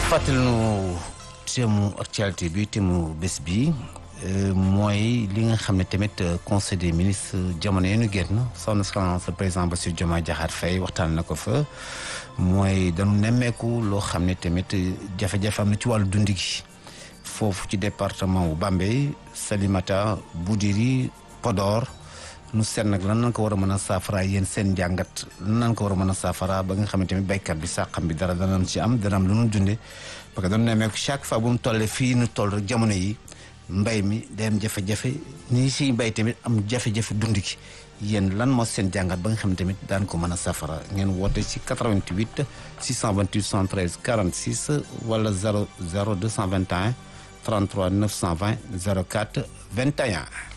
fàttali nu thème actualité bi thème bés bi mooy li nga xam ne tamit conseil des ministres jamono yi ñu génn son excellence président Bassirou Diomaye Diakhar Faye waxtaan na ko fa mooy dañu nemmeeku loo xam ne tamit jafe-jafe am na ci wàllu dund gi foofu ci département wu Bambey Salimata Boudiri Podor nu seet nag lan nañ ko war a mën a saafara yéen seen njàngat lan nañ ko war a mën a saafara ba nga xam ne tamit béykat bi sàqam bi dara danañ ci am dana am lu nu dundee parce que dañu nemmeeku chaque fois bu mu tollee fii nu toll rek jamono yi mbay mi day am jafe-jafe ñi siy mbay tamit am jafe-jafe dund gi yéen lan moo seen jàngat ba nga xam ne tamit daan ko mën a safara ngeen woote ci 88 628 73 46 wala 00 221 33 920 04 21